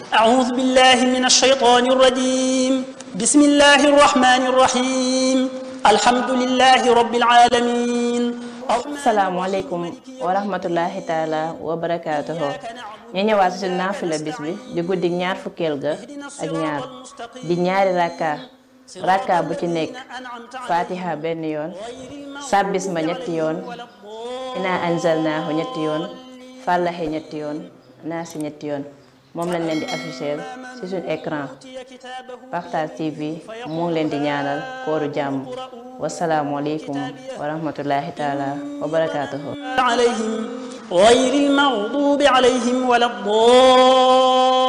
أعوذ بالله من الشيطان الرجيم بسم الله الرحمن الرحيم الحمد لله رب العالمين salaamaaleykum wa rahmatullahi taala wa barakaatuhu ñu ñëwaat si naafila bis bi di guddi ñaar fukkeel ga ak ñaar di ñaari rakka rakka bu ci nekk fatiha benn yoon sabbis ma ñetti yoon ina anzalnaahu ñetti yoon fàllaxe ñetti yoon naasi ñetti yoon moom lañ leen di afficher ci suñu écran Partage TV mu ngi leen di ñaanal kooru jàmm wasalaamualeykum wa rahmatullahi taala wa barakaatuhu عليهم غير المغضوب عليهم ولا الضالين